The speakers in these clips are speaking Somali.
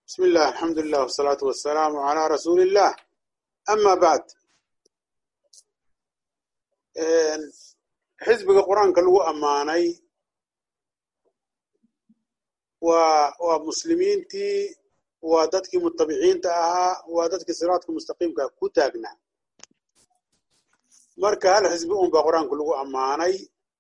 بسم الله الحمد لله والصلاة والسلام على رسول الله أما بعد xisbiga qur-aanka lagu ammaanay waa waa muslimiintii waa dadkii mutabiciinta ahaa waa dadkii siraadka mustaqiimka ku taagnaa marka hal xisbi un baa qur-aanka lagu ammaanay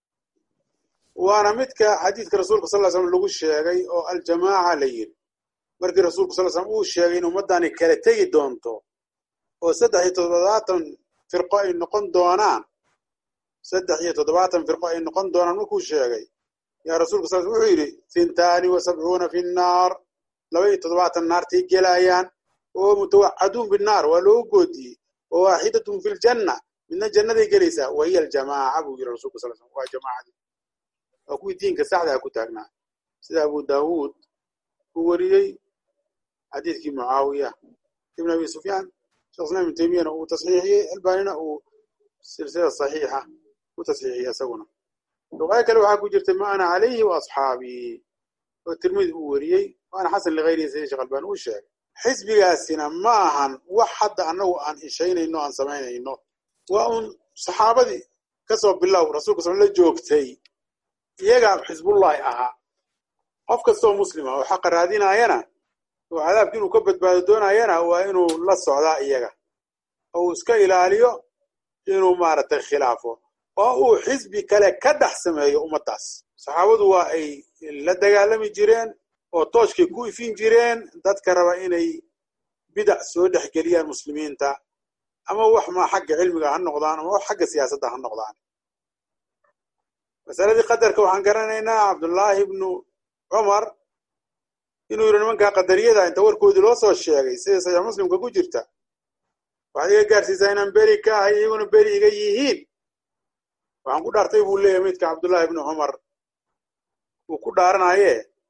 waana midka xadiidka rasuulka sal slam lagu sheegay oo aljamaaca la yiri markii rasuulku sal slam uu sheegay in ummaddani kala tegi doonto oo saddex iyo toddobaatan firqo ay noqon doonaan saddex iyo toddobaatan firqo ay noqon doonaan markuu sheegay yaa rasulka sal wuxuu yidhi hintaani wa sabcuuna fi nnaar laba iyo toddobaatan naartay gelayaan oo mutawacaduun binnaar waa loogu goodiyey wa waaxidatun fi ljanna midna jannaday gelaysaa wa hiya aljamaaca buu yidhi rasulka sal slam waa jamaacadii waa kuwii diinka saxdaa ku taagnaa sida abu daawuud uu wariyey xadiidkii mucaawiya ibn abi sufyaan shekh islam ibn taymiyana uu tasxiixiyey albanina uu silsilada saxiixa u tasxiixiyey isaguna riwaayo kale waxaa ku jirtay ma ana calayhi wa asxaabii oo tirmidi uu wariyey waana xasan likayrihi sida sheekh albani uu sheegay xisbigaasina ma ahan wax hadda annagu aan ishaynayno aan samaynayno waa uun saxaabadii kasoo bilow rasulka sal la joogtay iyagaa xisbullahi ahaa qof kastoo muslima oo xaqa raadinaayana oo cadaabki inuu ka badbaado doonayana waa inuu la socdaa iyaga oo uu iska ilaaliyo inuu maaragtay khilaafo oo uu xisbi kale ka dhex sameeyo ummaddaas saxaabadu waa ay la dagaalami jireen oo tooshkay ku ifin jireen dadka raba inay bidac soo dhexgeliyaan muslimiinta ama wax ma xagga cilmiga ha noqdaan ama wax xagga siyaasadda ha noqdaan masaladii qadarka waxaan garanaynaa cabdullaahi ibnu cumar inuu yidhi nimankaa qadariyada inta warkoodii loo soo sheegay sida saxiix muslimka ku jirta waxaad iga gaarsiisaa inaan beri ka ahay iyaguna beri iga yihiin waxaan ku dhaartay buu leeyahay midka cabdullaahi ibnu cumar uu ku dhaaranaye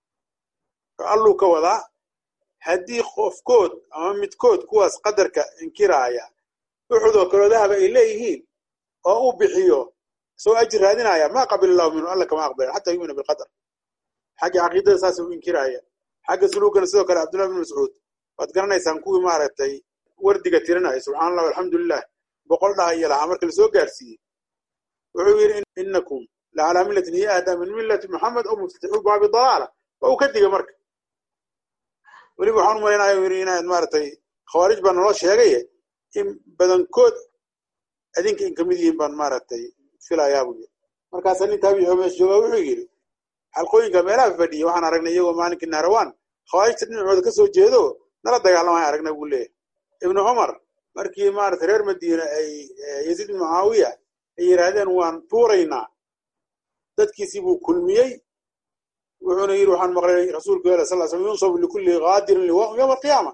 alluu ka wadaa haddii qofkood ama midkood kuwaas qadarka inkiraaya uxud oo kaloo dahaba ay leeyihiin oo uu bixiyo isagoo ajir raadinaya ma qabil allahu minhu alla kama aqbalan xataa yumina bilqadar xagga caqiidada saas u inkiraaya xagga suluugana sidoo kale cabdullahi ibn mascuud waad garanaysaan kuwii maaragtay wardiga tirinaya subxana allah alxamdu lilah boqol dhaha iyo lahaa marka lasoo gaarsiiyey wuxuu yidhi inakum la calaa millatin hiya ahdaa min millati moxamed oo muftatixu baabi dalaala waa uu ka diga marka weliba waxaan u malaynaya yidhi inaad maaragtay khawaarij baa naloo sheegaye in badankood adinka in kamid yihiin baan maaragtay filayaa buu yidhi markaasaa nin taabici oo meesha joogaa wuxuu yidhi xalqooyinka meelaha fadhiya waxaan aragnay iyagoo maalinkii nahrawaan khawaarijta dhinacooda ka soo jeedo nala dagaalamaya aragnay buu leeyahay ibnu cumar markii maaragtay reer madiina ay yaziid ibnu mucaawiya ay yidhaahdeen waan tuuraynaa dadkiisii buu kulmiyey wuxuuna yidhi waxaan maqlay rasuulku yala sal slam yunsabu likulli qaadirin liwaa'um yowma alqiyaama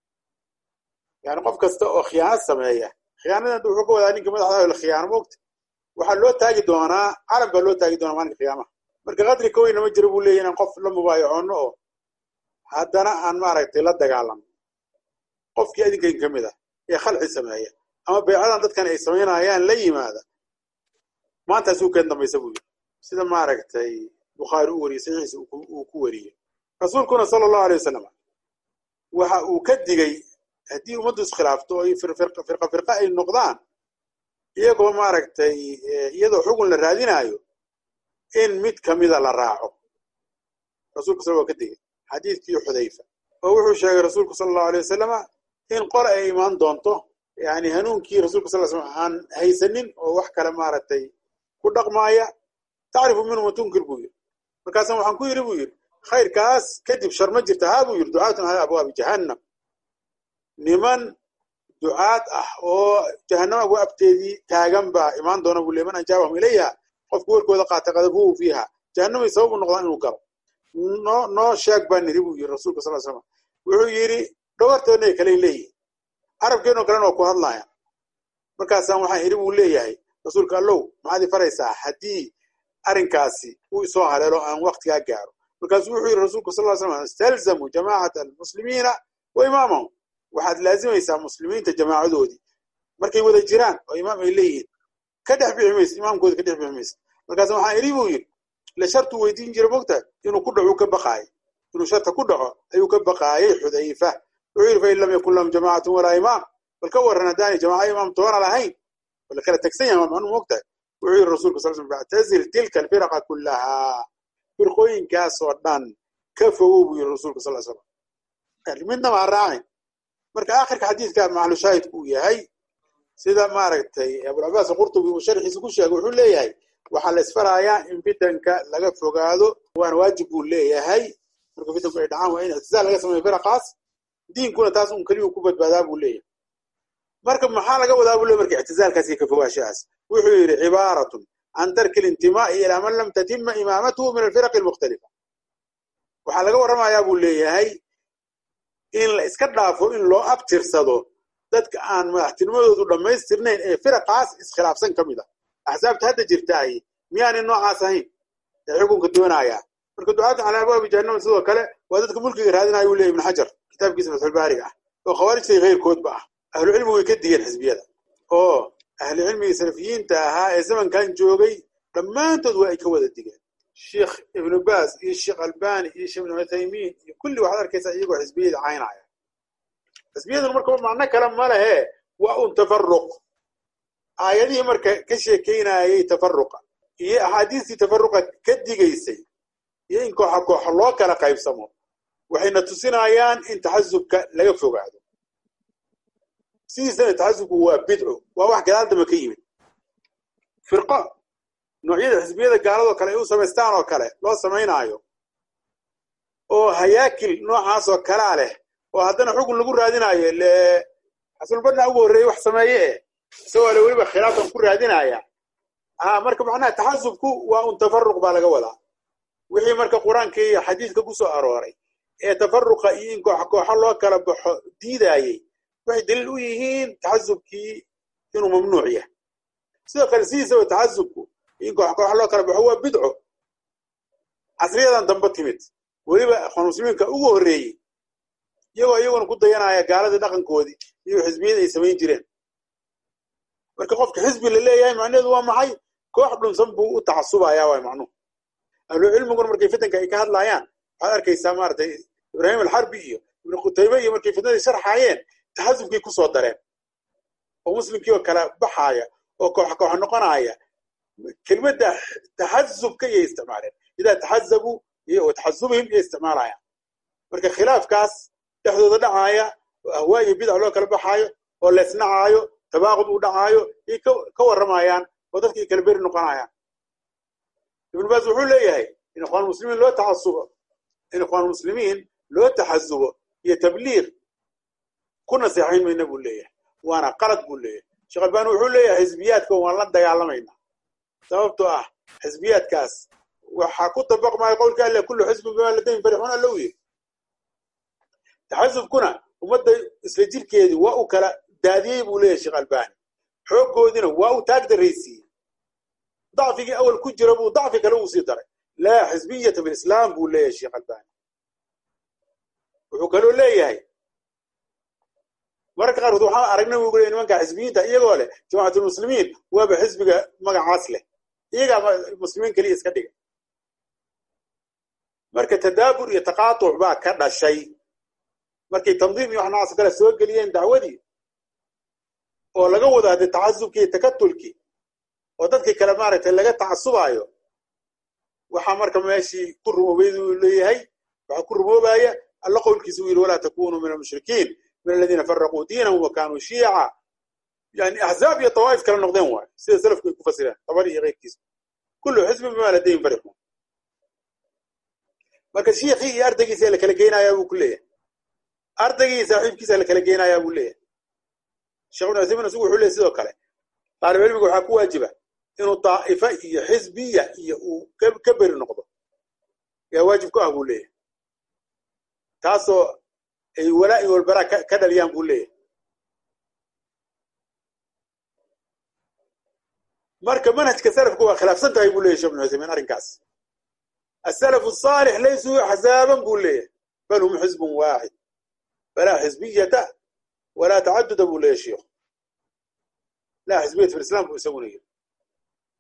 yani qof kasta oo khiyaano sameeya khiyaanadan wuxuu ka wadaa ninka madaxda la khiyaano moogta waxaa loo taagi doonaa carab baa loo taagi doonaa maalinka qiyaamaha marka qadri ka weyna ma jiro buu leeyahy inaan qof la mubaayacoonno oo haddana aan maaragtay la dagaalano qofkii adinkan ka mid ah ee khalci sameeya ama beecadan dadkan ay samaynayaan la yimaada maantaasuu keen dambaysa buu yidhi sida maaragtay bukhaari u wariyey saxiixiisa uu ku wariyey rasuulkuna sala allahu alay wasalam waxa uu ka digay haddii ummaddu iskhilaafto oo firqa firqa ay noqdaan iyagoo maaragtay iyadoo xugun la raadinaayo in mid kamida la raaco rasulka sal waa ka digay xadiidkii xudayfa oo wuxuu sheegay rasuulku sala allahu alay wasalama in qole ay imaan doonto yani hanuunkii rasulka sal slam aan haysanin oo wax kale maaragtay ku dhaqmaaya tacrifu minhum watunkir buu yidhi markaasa waxaan ku yidhi buu yidhi khayrkaas kadib shar ma jirta haa buu yidhi ducaatun calaa abwaabi jahannam niman ducaad ah oo jahannama abwaabteedii taagan baa imaan doona buu le man ajaabahum ilayha qofku warkooda qaata qadabuhu fiiha jahannamay sabab u noqdaan inuu galo noo noo sheeg baa niri buu yidhi rasulka sal slam wuxuu yidhi dhawartoodna ay kale leeyihin carabkeenoo kalena waa ku hadlaya markaasaan waxaan idhi buu leeyahay rasuulka allow maxaad i faraysaa haddii arrinkaasi uu isoo haleelo aan waktigaa gaaro markaasuu wuxuu yidhi rasulku sal ly slam istalzamu jamaacata almuslimiina wa imaamahum waxaad laazimaysaa muslimiinta jamaacadoodii markay wada jiraan oo imaam ay leeyihiin ka dhex bixi maysa imaamkooda ka dhex bixi maysa markaasa waxaan idhi buu yidhi le shartuu weydiin jira mogtahay inuu ku dhacu ka baqaayo inuu sharta ku dhaco ayuu ka baqaayay xudayfa wuxuu yidhi fain lam yakun lahum jamaacatun walaa imaam bal ka warran haddaanay jamaaca imaam toona lahayn wala kala tegsan yahay macnuu moogtahay wuxuu yidhi rasulka sal sl factazil tilka alfiraqa kullahaa firqooyinkaasoo dhan ka fogow buu yidhi rasulka sal slam midnaba ha raacin marka aakhirka xadiidka maclu shaahidku uu yahay sida maaragtay abulcabaas qurtubi uu sharxiisa ku sheegay wuxuu leeyahay waxaa la isfarayaa in fitanka laga fogaado waana waajib buu leeyahay marka fitanku ay dhacaan waa in ictizaal laga sameeyo firaqaas diinkuna taas un keliyu ku badbaadaa buu leeyahay marka maxaa laga wadaa buu leey marka ictizaalkaas iyo ka fogaashahaas wuxuu yidhi cibaaratun can tarki lintimaa'i ilaa man lam tatima imaamatuhu min alfiraqi almukhtalifa waxaa laga warramayaa buu leeyahay in la iska dhaafo in loo abtirsado dadka aan madaxtinimadoodu dhammaystirnayn ee firaqaas iskhilaafsan ka mid a axsaabta hadda jirtaay miyaanay noocaas ahayn ee xukunka doonayaa marka ducaatu calaa abwaabi jahannama sidoo kale waa dadka mulkiga raadinaya uu leeyay ibn xajar kitaabkiisa fatxulbaariga ah oo khawaarijtay keyrkoodba ah ahlucilmigu way ka digeen xisbiyada oo ahlucilmigii salafiyiinta ahaa ee zamankan joogay dhammaantood waa ay ka wada digeen sheikh ibnu baas iyo sheekh albani iyo sheekh ibnu cuthaymiin iyo kulli waxaad arkaysaa iyagoo xisbiyada caynaya xisbiyaduna marka macno kale ma lehe waa un tafaruq aayadihii marka ka sheekaynayay tafaruqa iyo axaadiistii tafaruqa ka digaysay iyo in kooxa kooxa loo kala qaybsamo waxayna tusinayaan in taxasubka laga fogaado sidiisana taxasubku waa bidco waa wax gadaal damba ka yimid firqo noocyada xisbiyada gaaladoo kale ay u samaystaan oo kale loo samaynaayo oo hayaakil noocaasoo kalaa leh oo haddana xukun lagu raadinaayo le xasulbadna ugu horreeyey wax sameeye eh isagoo le weliba khilaafkan ku raadinaya a marka macnaha taxasubku waa un tafaruq baa laga wadaa wixii marka qur-aanka iyo xadiidka ku soo arooray ee tafaruqa iyo in koox kooxo loo kala baxo diidaayey waxay daliil u yihiin taxasubkii inuu mamnuuc yahay sidoo kale sidiisaba taxasubku in koox kooxo loo kala baxo waa bidco casriyadan dambe timid weliba akhwaan muslimiinka ugu horreeyey iyagoo iyaguna ku dayanaya gaaladii dhaqankoodii iyo xisbiyada ay samayn jireen marka qofka xisbi la leeyahay macnaheedu waa maxay koox dhunsan buu u tacasubaya waay macnuhu ahlucilmiguna markay fitanka ay ka hadlaayaan waxaad arkaysaa maaratay ibraahim alxarbi iyo ibnu qutaybe iyo markay fitnadii sharxaayeen taxasubkii kusoo dareen oo muslimkii oo kala baxaaya oo koox koox noqonaya kelmadda taxasubka iyay isticmaaleen idaa taxazabuu iyo taxasubihim iyay isticmaalayaan marka khilaafkaas dhexdooda dhacaaya oo ahwaa iyo bidac loo kala baxaayo oo leesnacaayo tabaaqud uu dhacaayo iyay ka warramayaan oo dadkii kala beri noqonayaan ibnu baas wuxuu leeyahay in ikhwaan muslimiin loo taxasubo in ikhwaan muslimiin loo taxasubo iyo tabliiq ku naseexayn mayna buu leeyahay waana qalad buu leeyahay sheekh albani wuxuu leeyahay xisbiyaadka waan la dagaalamaynaa sababtoo ah xisbiyaadkaas waxaa ku dabaqmaya qowlka alle kullu xisbin bima ladayhim farixuun alla u yiri taxasubkuna ummadda isla jirkeedii waa uu kala daadiyey buu leeyahay sheekh albani xooggoodiina waa uu taag daraysiiyey dacfigii awal ku jira buu dacfi kale uu sii daray laa xisbiyata fi lislaam buu leeyahay sheekh albani wuxuu kaloo leeyahay mararka qaarkood waxaan aragnay buu leeyahay nimanka xisbiyiinta iyagoo leh jamacatulmuslimiin waaba xisbiga magacaas leh iyagaa muslimiin keliya iska dhiga marka tadaabur iyo taqaatuc baa ka dhashay markay tandiim iyo wax noocaas kale soo geliyeen dacwadii oo laga wado haddee taxasubkii iyo takatulkii oo dadkii kale maaragtay laga tacasubaayo waxaa marka meeshii ku rumoobay uu leeyahay waxaa ku rumoobaya alla qowlkiisa uu yidhi walaa takunuu min almushrikiin min aladiina faraquu diinahum wa kaanuu shiica yani axzaab iyo tawaa'if kala noqdeen waayo sida salafku ay ku fasireen tabari iyo keyrkiisa kullu xisbin bima ladayhim farixuun marka shiikhii iyo ardaygiisa la kala geynayaa buu ku leeyahay ardaygii saaxiibkiisa la kala geynayaa buu leeyahay sheekh ibn uthaymin isagu wuxuu leeyahy sidoo kale taalib cilmiga waxaa ku waajiba inuu daa'ifa iyo xisbiya iyo uu ka beri noqdo yaa waajib ku ah buu leeyahay taasoo ay walaa iyo walbaraa ka dhaliyaan buu leeyahay marka manhajka salafka waa khilaafsan tahay buu leyahy shekh ibn uthaymin arrinkaas asalafu asaalix laysuu axzaaban buu leeyahay bal hum xisbun waaxid falaa xisbiyata walaa tacaduda buu leeyahy sheikhu laa xisbiyata fi lislam buu isaguna yiri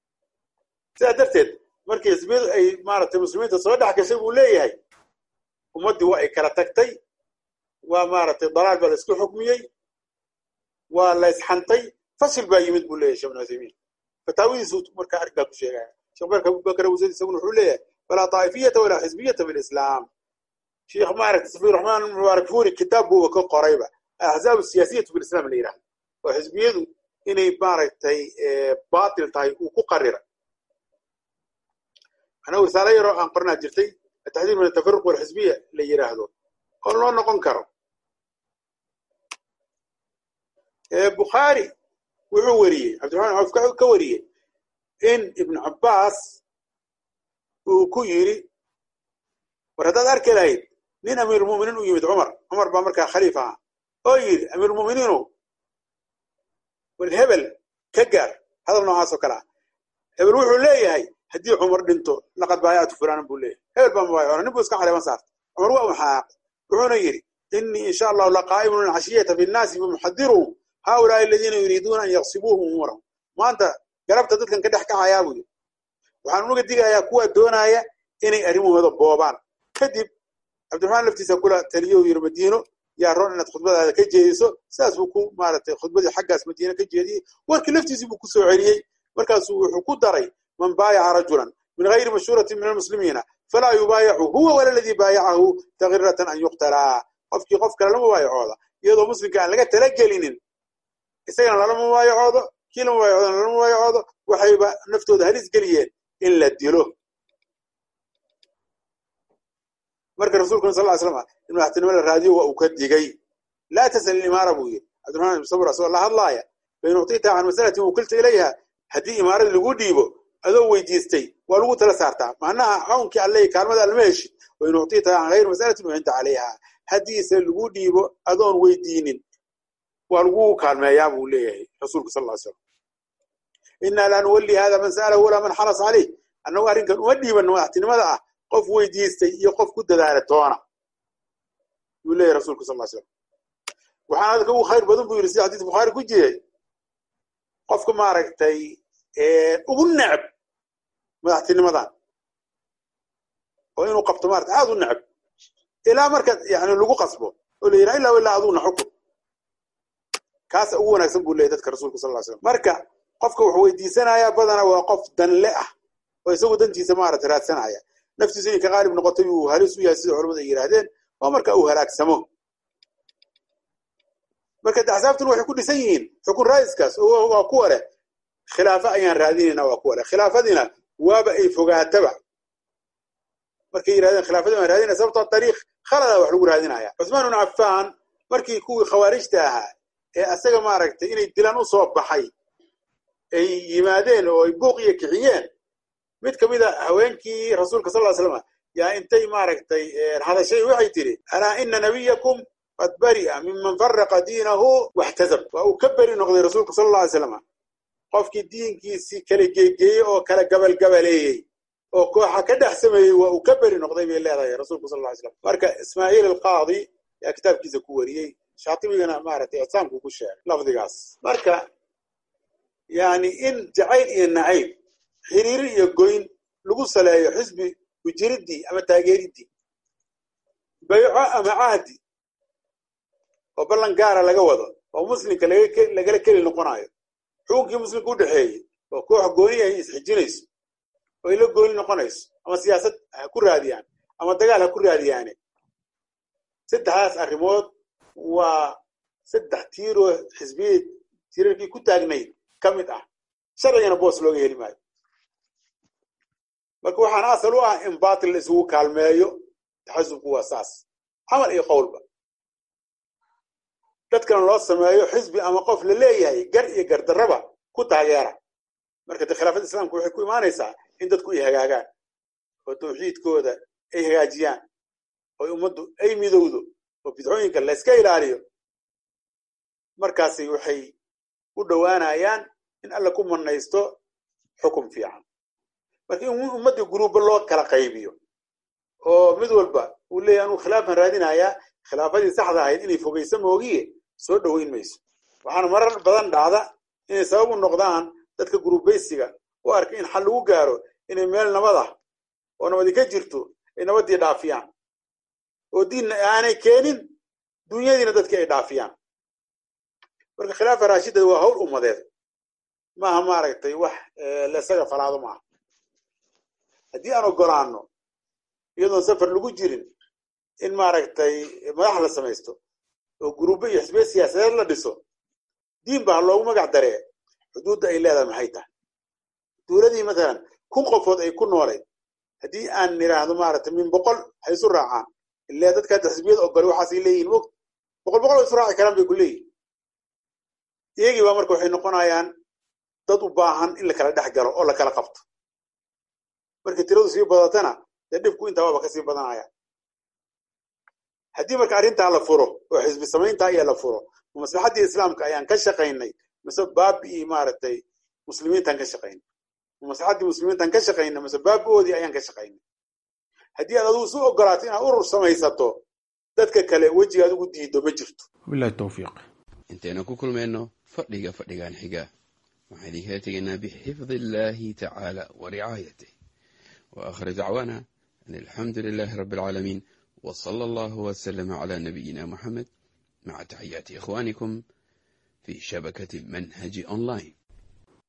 sidaa darteed markii xisbiyadu ay maaragtay muslimiinta soo dhex gashay buu leeyahay ummaddii waa ay kala tagtay waa maaragtay dalaal baa la isku xukmiyey waa la isxantay fasil baa yimid buu leeyahy shekh ibn uthaymiin fataawidiisu markaa arrinkaa ku sheegaya sheekh marka abubakar awsad isaguna wuxuu leeyahay falaa taa'ifiyata walaa xisbiyata fi lislaam sheekh maaragtay safiir raxmaan mubaarak fuuri kitaab buuba ka qorayba alaxzaab asiyaasiyatu fi lislam la yidhahdo oo xisbiyadu inay maaragtay baatil tahay uu ku qarira anaa risaalo yaroo aan qornaa jirtay ataxdiir min atafaruq walxisbiya la yidhaahdo oo loo noqon karo bukhaari wuxuu weriyey cabdiraxmaan cawf ka wariyey in ibnu cabbaas uu ku yidhi war haddaad arki lahayd nin amiirulmuminiin u yimid cumar cumar baa markaa khaliif aha oo yidhi amiirulmuminiinu war hebel ka gaar hadal noocaas oo kale ah hebel wuxuu leeyahay haddii cumar dhinto laqad baayactu fulanan buu leeyahay hebel baa mabaayacoona nin buu iska caleeman saartay cumar waa maxaaq wuxuuna yidhi inii insha allahu laqaa'imun alcashiyata fi nnaasi famuxadiruhum haulaai aladiina yuriiduuna an yaqsibuuhum umuurahum maanta garabta dadkan ka dhex kacayaa buu yidhi waxaan unaga digayaa kuwa doonaya inay arrimahooda boobaan kadib cabdiraxmaan laftiisa kula taliyo yidhi madiino yaa roon inaad khudbadaada ka jeediso sidaas buu ku maaragtay khudbadii xaggaas madiine ka jeediyey warkii laftiisii buu ku soo celiyey markaasuu wuxuu ku daray man baayaca rajulan min gayri mashhuuratin min almuslimiina falaa yubaayacu huwa wala ladii baayacahu takiratan an yuqtalaa qofkii qof kale lama baayacooda iyadoo muslimka aan laga talagelinin isagana lalama mubaayacoodo kii lama mubaayacoodan lalama mubaayacoodo waxayba naftooda halis geliyeen in la dilo marka rasulkuna sal ly slam in madaxtinimo la raadiyo waa uu ka digay laa tasal ilimaara buu yidhi cabdiraxmaan ibn sabr asagoo la hadlaaya fain ucطita can masalatin wukilta ilayha haddii imaaradii lagu dhiibo adoo weydiistay waa lagu tala saartaa macnaha cawnkii alle kaalmada alma heshid wain ucطita can gayri masalatin ucinta calayha haddiise lagu dhiibo adoon weydiinin waa lagu kaalmeeyaa buu leeyahay rasuulku sal ly slam inaa laa nuwalli hada man sa'alahu walaa man xaras caleyh annagu arrinkan uma dhiibanno madaxtinimada ah qof weydiistay iyo qof ku dadaala toona buu leeyahy rasulku sal slam waxaana dadka ugu khayr badan buu yidhi sida xadiis bukhaari ku jiray qofka maaragtay ugu necb madaxtinimadan oo inuu qabto maarata aad u necb ilaa marka yani lagu qasbo oo la yidhaha illaa ilaa aduuna xukun kaasa ugu wanaagsan buu leeyahy dadka rasulka sal slam marka qofka wuxuu weydiisanayaa badana waa qof danle ah oo isagu dantiisa maarata raadsanaya naftiisu inay ka qaalib noqotay uu halis u yahay sida culamadu ay yidhaahdeen oo marka uu halaagsamo marka de axsaabtuna waxay ku dhisan yihiin xukun raa'iskaas oo waa kuwa leh khilaafo ayaan raadinayna waa kuwa leh khilaafadiina waaba ay fogaataba markay yidhahdeen khilaafadii baan raadinaya sababtoo dariiq khalada wax lagu raadinaya cusmaan ibnu cafaan markii kuwii khawaarijta ahaa ee asaga maaragtay inay dilan u soo baxay ay yimaadeen oo ay buuq iyo kixiyeen mid ka mid a haweenkii rasuulka sal ly slam yaa intay maaragtay hadashay waxay tidhi alaa ina nabiyakum qad bari'a miman faraqa diinahu waxtasab waa uu ka beri noqday rasuulka sal alla alay slam qofkii diinkiisii kala geegeeyey oo kala gabalgabaleeyey oo kooxa ka dhex sameeyey waa uu ka beri noqday bay leedahay rasuulku sal ly slam marka ismaaciil alqaadi yaa kitaabkiisa ku wariyey shaatibigana maaragtay icsaamku ku sheegay lafdigaas marka yani in jacayl iyo nacayb xiriiri iyo goyn lagu saleeyo xisbi ujiridii ama taageeridii bayco ama cahdi oo ballan gaara laga wado oo muslimka lagala keli noqonayo xukunkii muslimka u dhexeeyey oo koox gooni ay isxijinayso oo ay la gooni noqonayso ama siyaasad ha ku raadiyaan ama dagaal ha ku raadiyaane saddexdaas arrimood waa saddex tiiroo xisbiyad tiirarkii ku taagnayd ka mid ah sharcigana boos looga heli maayo marka waxaana asal u ah in batil la isugu kaalmeeyo taxasubku waa saas camal iyo qowlba dadkana loo sameeyo xisbi ama qof la leeyahay gar iyo gardarraba ku taageera marka de khilaafadda islaamka waxay ku imaanaysaa in dadku ay hagaagaan oo tawxiidkooda ay hagaajiyaan oo ummaddu ay midowdo oo bidcooyinka layska ilaaliyo markaasi waxay u dhowaanayaan in alla ku manaysto xukum fiican marka in ummaddii guruubba loo kala qaybiyo oo mid walba uu leeyahy anuu khilaafan raadinayaa khilaafadii saxda ahayd inay fogayso moogiye soo dhoweyn mayso waxaana marar badan dhacda inay sabab u noqdaan dadka guruubaysiga u arka in xal lagu gaaro inay meel nabad ah oo nabadi ka jirto ay nabaddii dhaafiyaan oo diinna aanay keenin dunyadiina dadkii ay dhaafiyaan marka khilaafa raashidada waa hawl ummadeed maaha maaragtay wax lesaga falaado maaha haddii aan ogolaano iyadoon safar lagu jirin in maaragtay madax la samaysto oo gurubo iyo xisbiya siyaasadeed la dhiso diin baa loogu magac daree xuduudda ay leedahay maxay tahay dowladii matalan kun qofood ay ku noolayd haddii aan nidhaahdo maaragtay min boqol ha isu raacaan ilaa dadka hadda xisbiyada ogolay waxaasay leeyihin mog boqol boqol oo isu raaci karaan bay ku leeyihin iyagii baa marka waxay noqonayaan dad u baahan in la kala dhex galo oo la kala qabto markii tiradu sii badatana dee dhibku intaa waaba kasii badanaya haddii marka arrintaa la furo oo xisbi samayntaa iyo la furo maslaxaddii islaamka ayaan ka shaqaynay mise baabi'ii maaragtay muslimiintaan ka shaqaynay maslaxaddii muslimiintaan ka shaqaynay mise baabi'oodii ayaan ka shaqaynay haddii aad adigu isu ogolaato inaad urur samaysato dadka kale wejiga adigu diido ma jirto wabilahi towfiiq intaynu ku kulmayno fadhiga fadhigan xiga waxaan idinkaga tegaynaa bixifdi illaahi tacaala wa ricaayatih wa aakhir dacwaana an alxamdu lilaahi rabbi alcaalamiin wa sala allahu wasalama calaa nabiyina moxamed maca taxiyaati ikhwaanikum fi shabakati manhaji online